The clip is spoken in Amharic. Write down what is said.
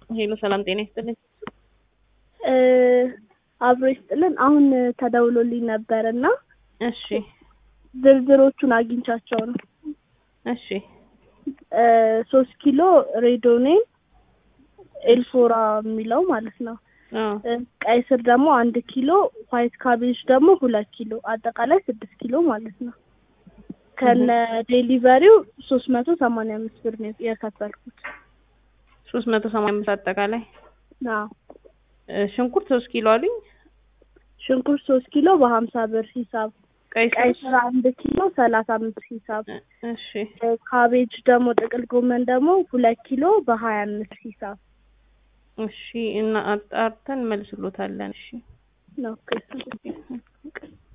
ሄሎ ሰላም ጤና ይስጥልኝ። አብሮ ይስጥልን። አሁን ተደውሎልኝ ነበር እና እሺ ዝርዝሮቹን አግኝቻቸው ነው። እሺ ሶስት ኪሎ ሬዶኔን ኤልፎራ የሚለው ማለት ነው። አዎ ቀይ ስር ደግሞ አንድ ኪሎ፣ ዋይት ካቤጅ ደግሞ ሁለት ኪሎ፣ አጠቃላይ ስድስት ኪሎ ማለት ነው። ከነ ዴሊቨሪው ሶስት መቶ ሰማንያ አምስት ብር ነው የከፈልኩት። ሶስት መቶ ሰማንያ አምስት አጠቃላይ አዎ እ ሽንኩርት ሶስት ኪሎ አሉኝ። ሽንኩርት ሶስት ኪሎ በሀምሳ ብር ሂሳብ፣ ቀይ ቀይ ስር ስር አንድ ኪሎ ሰላሳ አምስት ሂሳብ፣ እ- እሺ ካቤጅ ደግሞ ጥቅል ጎመን ደግሞ ሁለት ኪሎ በሀያ አምስት ሂሳብ እሺ እና አጣርተን መልስሎታለን። እሺ ነው። ኦኬ